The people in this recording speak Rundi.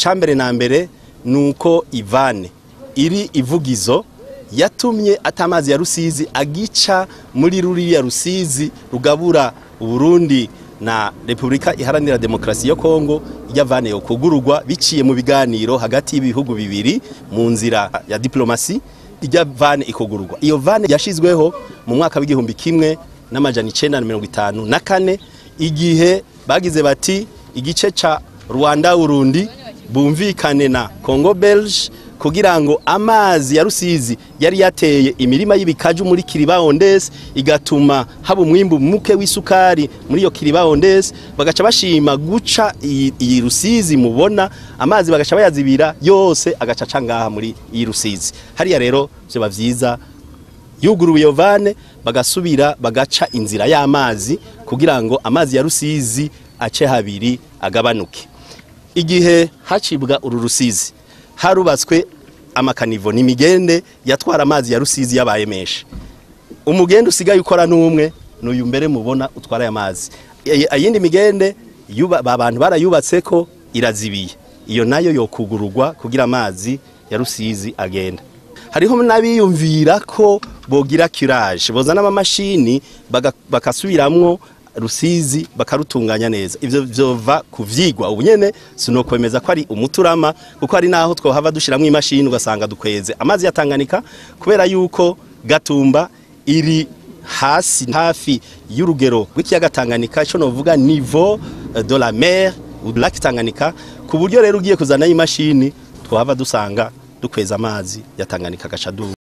icambere na mbere nuko ivane iri ivugizo yatumye atamazi ya rusizi agica muri ruriya rusizi rugabura uburundi na repubulika iharanira demokarasi yo kongo yavane yo kugururwa biciye mu biganiro hagati y'ibihugu bibiri mu nzira ya diplomasi ijya vane ikugururwa iyo vane yashizweho mu mwaka w'igihumbi kimwe n'amajana icenda na mirongo itanu na kane igihe bagize bati igice ca rwanda urundi bumvikane na congo belge kugira ngo amazi ya rusizi yari yateye imirima y'ibikaju muri kiribaondesi igatuma haba umwimbu muke w'isukari muri iyo kiribaondesi bagaca bashima guca iyi rusizi mubona amazi bagaca bayazibira yose agaca aca ngaha muri iyi rusizi hariya rero vyoba vyiza yuguruye iyo vane bagasubira bagaca inzira y'amazi kugira ngo amazi ya rusizi ace habiri agabanuke igihe hacibwa uru rusizi harubatswe amakanivo ni imigende yatwara amazi ya rusizi yabaye menshi umugende usigaye ukora n'umwe n'uyu mbere mubona utwara aya mazi ayindi migende abantu barayubatse ko irazibiye iyo nayo yokugururwa kugira amazi ya rusizi agenda hariho n'abiyumvira ko bogira kiraje bozana amamashini bakasubiramwo rusizi bakarutunganya neza ivyo vyova kuvyigwa ubunyene sinokwemeza ko ari umuturama kuko ari naho twohava dushiramwo imashini ugasanga dukweze amazi yatanganika kubera yuko gatumba iri hasi hafi y'urugero rw'ikiyaga Tanganyika ico novuga niveau de la mer lac Tanganyika ku buryo rero ugiye kuzana imashini twohava dusanga dukweza amazi ya Tanganyika gaca